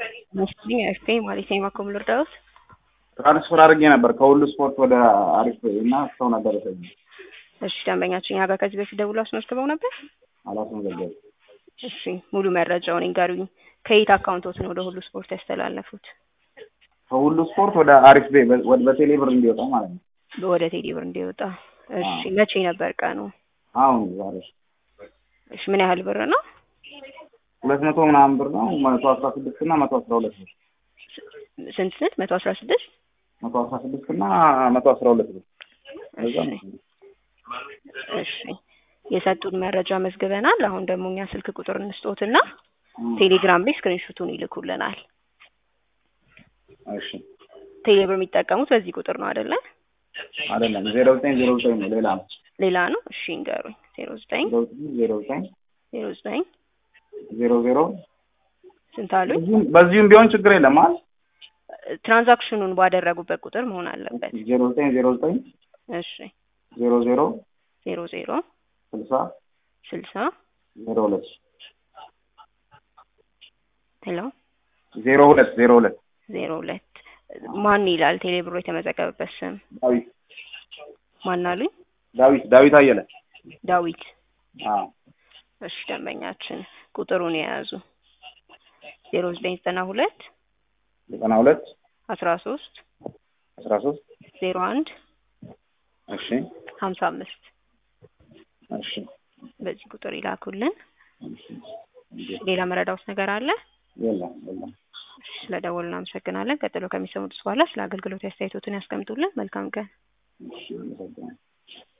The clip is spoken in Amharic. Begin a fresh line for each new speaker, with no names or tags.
መስፍን ኤፍኤ ማለት የማኮም ልርዳውት
ትራንስፈር አድርጌ ነበር ከሁሉ ስፖርት ወደ አሪፍ እና ሰው ነበር ሰ
እሺ ደንበኛችን እኛ ጋር ከዚህ በፊት ደውሎ አስመዝግበው ነበር
አላስመዘገብ
እሺ ሙሉ መረጃውን ይንገሩኝ ከየት አካውንቶት ነው ወደ ሁሉ ስፖርት ያስተላለፉት
ከሁሉ ስፖርት ወደ አሪፍ ቤ ወደ በቴሌ ብር እንዲወጣ ማለት ነው።
ወደ ቴሌ ብር እንዲወጣ እሺ መቼ ነበር ቀኑ
አሁን ዛሬ
እሺ ምን ያህል ብር ነው
ሁለት መቶ ምናምን ብር ነው። መቶ አስራ ስድስት እና መቶ አስራ ሁለት ብር
ስንት ስንት መቶ አስራ ስድስት
መቶ አስራ ስድስት እና መቶ አስራ ሁለት ብር እዛ ነው።
እሺ የሰጡን መረጃ መዝግበናል። አሁን ደግሞ እኛ ስልክ ቁጥር እንስጦትና ቴሌግራም ላይ ስክሪንሾቱን ይልኩልናል።
እሺ
ቴሌብር የሚጠቀሙት በዚህ ቁጥር ነው አይደለ?
አይደለም ዜሮ ዘጠኝ ዜሮ ዘጠኝ ነው ሌላ ነው
ሌላ ነው። እሺ እንገሩኝ። ዜሮ ዘጠኝ
ዜሮ ዘጠኝ
ዜሮ ዘጠኝ
ዜሮ ዜሮ
ስንት አሉኝ?
በዚሁም- በዚሁም ቢሆን ችግር የለም አይደል?
ትራንዛክሽኑን ባደረጉበት ቁጥር መሆን አለበት።
ዜሮ ዘጠኝ ዜሮ ዘጠኝ
እሺ
ዜሮ ዜሮ
ዜሮ ዜሮ
ስልሳ
ስልሳ
ዜሮ ሁለት
ሄሎ
ዜሮ ሁለት ዜሮ ሁለት
ዜሮ ሁለት ማን ይላል ቴሌብሮ የተመዘገበበት ስም
ዳዊት
ማን አሉኝ?
ዳዊት ዳዊት አየለ
ዳዊት
አዎ
እሺ ደንበኛችን ቁጥሩን የያዙ ዜሮ ዘጠኝ ዘጠና ሁለት
ዘጠና ሁለት
አስራ ሶስት
አስራ ሶስት
ዜሮ አንድ
እሺ
ሀምሳ አምስት
እሺ
በዚህ ቁጥር ይላኩልን። ሌላ መረዳውት ነገር አለ?
የለም የለም
እሺ ስለደወሉ እናመሰግናለን። ቀጥሎ ከሚሰሙት በኋላ ስለ አገልግሎት አስተያየቶትን ያስቀምጡልን። መልካም ቀን።
እሺ አመሰግናለሁ